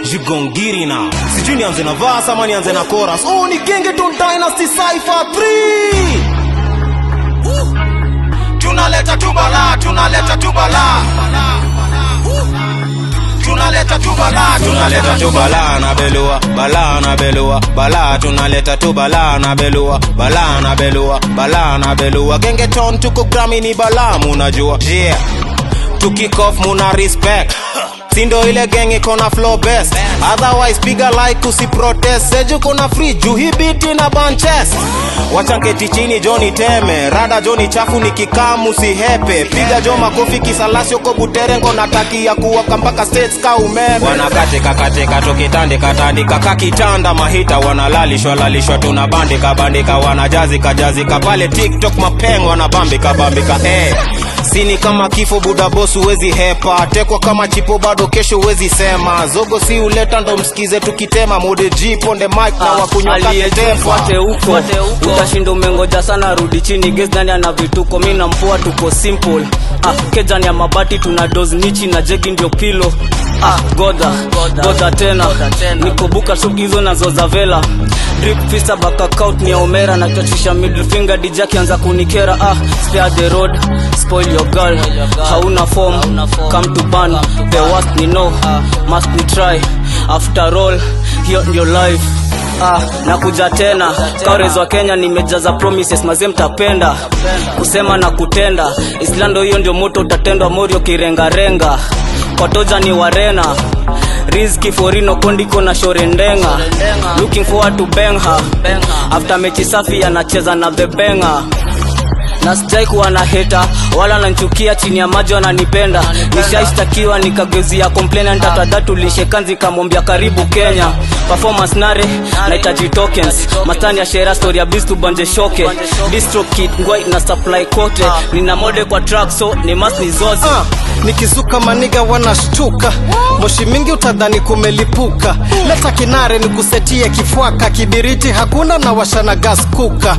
you gon get it now sijui nianze na verse ama nianze na chorus oh ni gengeton dynasty cypher 3 tunaleta tu balaa tunaleta tu balaa tunaleta tu balaa tunaleta tu balaa na belua balaa na belua balaa tunaleta tu balaa na belua balaa na belua balaa na belua gengeton tuko grami ni balaa munajua yeah tukikof muna respect sindo ile geng iko na flow best otherwise piga like usiprotest seju kuna free juu hii biti na banches wachanketi chini joni teme rada joni chafu ni kikamu sihepe piga jo makofi kisalasio ko buterengo natakia kuwaka mpaka states ka umeme wanakatika katika tukitandika tandika kakitanda mahita wanalalishwa lalishwa tunabandika bandika wanajazika jazika pale tiktok mapeng wanabambika bambika hey. sini kama kifo budabos huwezi hepa tekwa kama chipo bado kesho huwezi sema zogo si uleta ndo msikize tukitema mode G, ponde mike na wakunywa aliyefuate huko utashinda umengoja sana rudi chini ges nani ana vituko mi na mpoa tuko simple ah, kejani ya mabati tuna dos nichi na jegi ndio pilo ah, godha godha tena nikobuka shughuli hizo nazo za vela drip fista bakakout ni ya omera na chachisha middle finger dj akianza kunikera ah, spare the road spoil your girl hauna form come to ban the worst ni no must ni try after all hiyo ndio life Ah, nakuja tena kaores wa kenya nimejaza promises mazie mtapenda kusema na kutenda islando hiyo ndio moto utatendwa morio kirengarenga kwatoja ni warena rizki forino kondiko na shorendenga looking forward to bengha after mechi safi anacheza na the benga na sijai kuwa na heta wala nanchukia chini ya maji wananipenda nishaishtakiwa nikagezia komplena ntatadatulishe kanzi kamwambia karibu kenya performance nare nahitaji tokens matani ya shera story ya bis tubanje shoke distro kit ngwai na supply kote nina mode kwa track so ni mas ni zozi Ah, nikizuka maniga wanashtuka moshi mingi utadhani kumelipuka leta kinare ni kusetie kifwaka kibiriti hakuna na washana gas kuka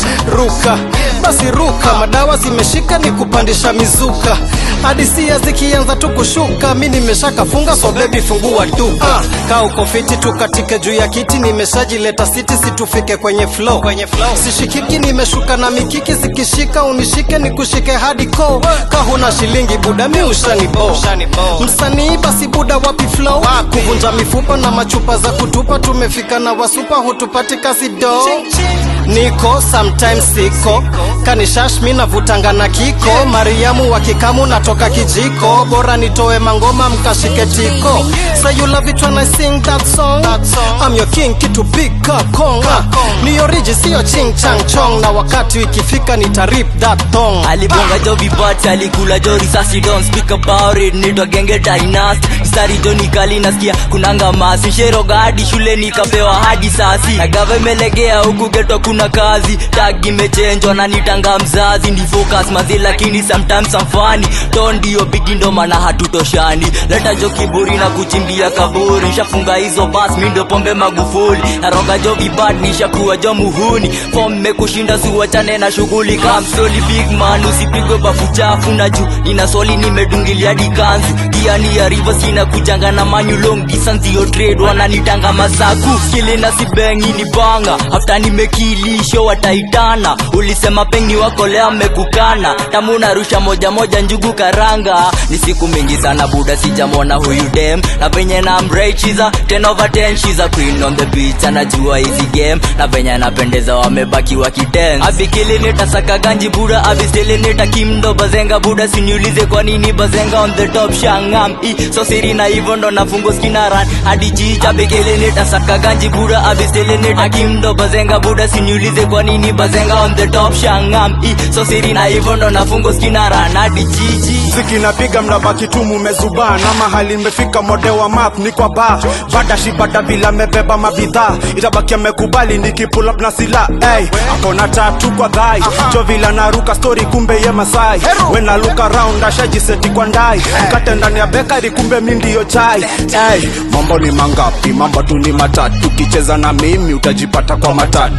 ruka basi ruka madawa zimeshika ni kupandisha mizuka hadisia zikianza tu kushuka mi nimeshakafunga so bebi fungua duka ah, kaa uko fiti tu katika juu ya kiti nimeshajileta siti situfike kwenye flow sishikiki nimeshuka na mikiki zikishika unishike nikushike hadi ko kahuna shilingi buda mi ushanibo msanii basi buda wapi flow kuvunja mifupa na machupa za kutupa tumefika na wasupa hutupati kazi do niko sometimes siko kanishash mi navutanga na kiko mariamu wa kikamu natoka kijiko bora nitoe mangoma mkashike tiko say you love it when I sing that song, I'm your king kitu pika konga ni oriji sio ching chang chong na wakati ikifika nitarip that thong alibonga jo vibati alikula jo risasi don't speak about it nitwa genge dynast stari jo nikali nasikia kunanga masi sheroga hadi shule nikapewa hadi sasi na gava imelegea huku geto kuna kazi tag imechenjwa na nitanga mzazi ni focus mazi lakini sometimes amfani don ndio bigi ndo maana hatutoshani leta jo kiburi na kuchimbia kaburi nishafunga hizo bas mi ndo pombe magufuli naroga jo vibad nishakuwa jo muhuni fom mekushinda siwachane na shughuli kamsoli big man usipigwe bafu chafu na juu nina soli nimedungilia hadi kanzu giani ya river sina kujanga na manyu long distance yo trade wananitanga masaku skili na sibengi ni banga after nimekilisho wataitana ulisema pengi wako leo mekukana tamu narusha moja moja njugu karanga ni siku mingi sana buda sijamwona huyu dem na venye na mrechiza 10 over 10 she's a queen on the beach anajua hizi game na venye anapendeza wamebaki wakidance abikili nitasaka ganji buda abistili nitakimdo bazenga buda siniulize kwa nini bazenga on the top shangam i so siri na hivyo ndo nafungo skinaran hadi jiji abikili nitasaka ganji buda abistili nitakimdo bazenga buda siniulize kwa nini bazenga on the top shangam i so siri na hivyo ndo nafungo skinaran hadi jiji ziki napiga mnabaki tu mumezubaa na mahali nimefika mode wa map ni kwa ba bada shibada bila mebeba mabidhaa itabaki amekubali nikipull up na sila hey, akona tatu kwa dhai jo vila naruka story kumbe ye masai when I look around ashajiseti kwa ndai mkate ndani ya bekari kumbe mi ndiyo chai hey, mambo ni mangapi mambo tu ni matatu ukicheza na mimi utajipata kwa matatu umevunja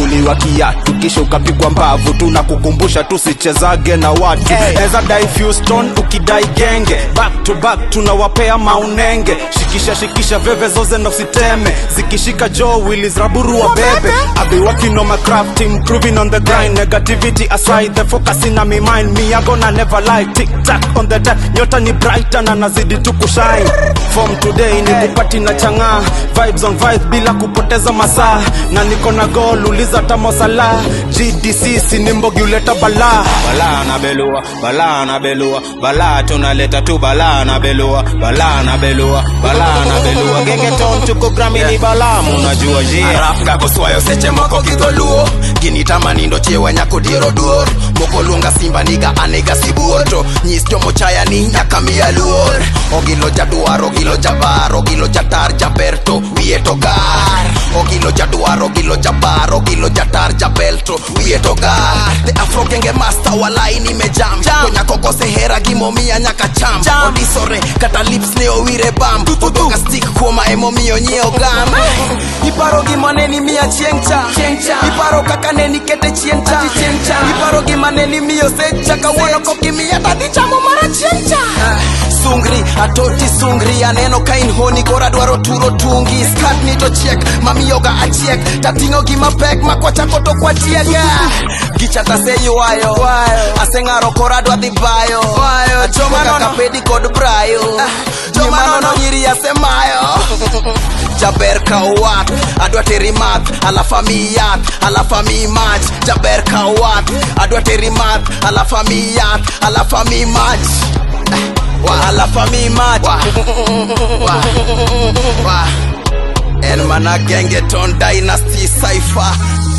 ukavuliwa kiatu kisha ukapigwa mbavu tunakukumbusha tusichezage na watu Hey. eza dai Houston ukidai genge back to back tunawapea maunenge shikisha shikisha veve zoze na usiteme zikishika jo willis raburu wa bebe I've been working on my craft improving on the grind negativity aside the focus in my mind me I gonna never lie tick tack on the dot nyota ni brighter na nazidi tu kushine from today ni kupati na chang'aa vibes on vibes bila kupoteza masaa na niko na goal uliza tamosala GDC sinimbogi uleta balaa balaa na belua balaa na belua balaa tunaleta tu balaa na belua balaa na belua balaa na belua gengeton tuko gramini balaa munajua jia Rap gagoswayo seche moko gidholuo ginitamani nindo chiewa nyako diero duor moko luonga simba niga anega sibuor to nyis jomochaya ni nyaka miya luor ogilo jadwar ogilo jabar ogilo jatar jaber to wiye to gar ogilo jadwar ogilo jabar ogilo jatar jabel to wiye to gar the afro genge master walai nimejam to nyako kosehera gimomiya nyaka cham odisore kata lips ne owire bam odoka stick kuoma emomiyo nyieo gam iparo gima ne ni miya chieng' cha iparo kaka ne nikete chien cha iparo gima ne ni miyo secha kawuono kokimiya tadhi chamo mara chieng' cha sungri atoti sungri aneno ka in honi koro adwaro turo tungi skat ni to chiek mamiyoga achiek tating'o gima pek makwachako to kwatiega gicha taseywayo aseng'aro koro adwa dhi bayo achoma kaka pedi kod brayo nyimanono nyiri asemayo jaber ka wat adwa teri math alafu ami yath alafu ami mach jaber ka wat adwa teri math alafu ami yath alafu ami mach wa alafu ami mach wa wa wa en mana gengeton dynasty cipher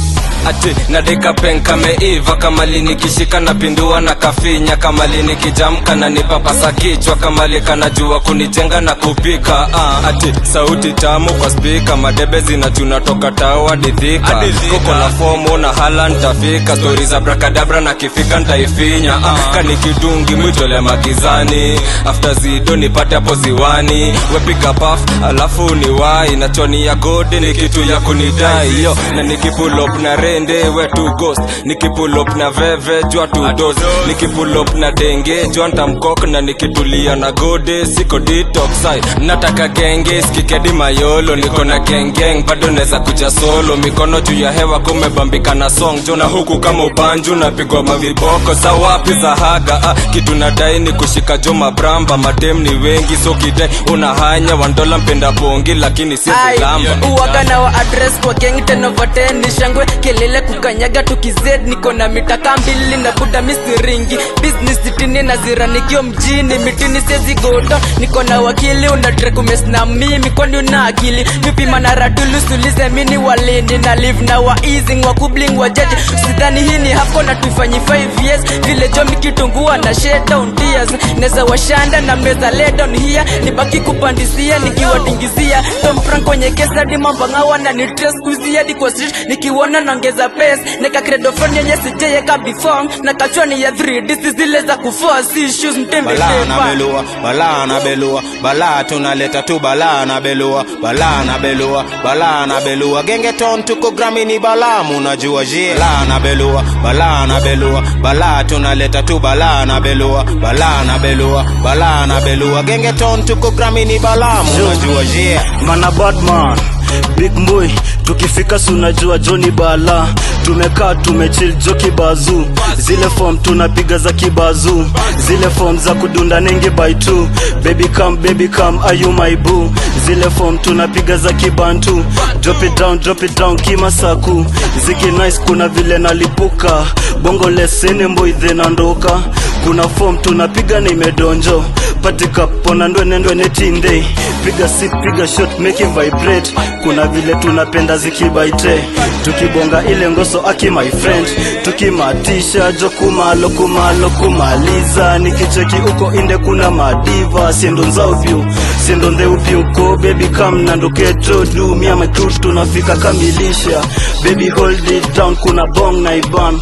ati nadika pen kameiva kamali nikishika napindua na kafinya kamali nikijamka na nipapasa kichwa kamali kanajua kunijenga na kupika ah, ati sauti tamu kwa spika madebe zinachuna toka tawa didhika koko na fomu na hala ntafika stori za brakadabra na kifika ntaifinya ah, kanikidungi mwitole magizani after zido nipate hapo ziwani wepiga paf alafu ni wai na choni ya gode ni kitu ya kunidai yo na nikipulop na rende we tu ghost nikipulop na veve jua tu dos nikipulop na denge jua ntamkok na nikitulia na gode siko detox ai nataka genge skikedi mayolo niko na gengeng bado neza kuja solo mikono juu ya hewa kumebambika na song jo na huku kama ubanju napigwa maviboko za wapi za haga ah, kitu nadai ni kushika jo mabramba madem ni wengi so kidai unahanya wandola mpenda bongi lakini si vilamba uwaga na wa address kwa gang tenovote ni shangwe kelele kukanyaga tukized niko na mitaka mbili na buda misiringi business sitini na zira nikio mjini mitini sezigodo niko na wakili una track umes na mimi kwani una akili vipima na radulu sulize mini walindi na live na wa easing wa kubling wa jaji sidhani hii ni hapo na tuifanyi 5 years vile jomi kitungua na shade down tears neza washanda na meza lay down here nibaki kupandisia nikiwatingizia Tom Frank kwenye kesa hadi mambanga wana ni trace kuzia hadi kwa street nikiona naongeza pace nika credo phone yenye sijayeka before na kachwani ya 3 this is zile za kuforce issues mtembe balaa na belua balaa na belua balaa tunaleta tu balaa na belua balaa na belua balaa na belua gengeton tuko gramini balaa munajua jia balaa na belua balaa na belua balaa tunaleta tu balaa na belua balaa na belua balaa na belua gengeton tuko gramini balaa munajua jia mana badman big boy tukifika sunajua joni bala tumekaa tumechil jo kibazu zile form tunapiga za kibazu zile form za kudunda nenge by two baby come baby come are you my boo zile form tunapiga za kibantu drop it down drop it down kimasaku ziki nice kuna vile nalipuka bongo lesene mboidhe nandoka kuna form tunapiga na imedonjo patika pona ndwene ndwene tinde piga sip piga shot make it vibrate kuna vile tunapenda zikibaite tukibonga ile ngoso aki my friend tukimatisha jo kumalo kumalo kumaliza nikicheki uko inde kuna madiva siendo nzauvyu siendo ndheupi uko baby kam nandoketo du mia my crew tunafika kamilisha baby hold it down kuna bong na iban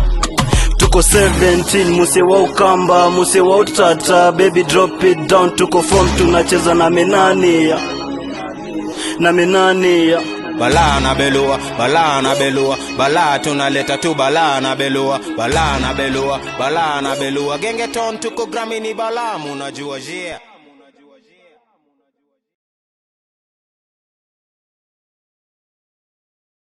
tuko 17 muse wa ukamba muse wa utata baby drop it down tuko form tunacheza na menania na menania balaa na belua balaa na belua balaa tunaleta tu balaa na belua balaa na belua balaa na belua gengeton tuko gramini balaa munajua jia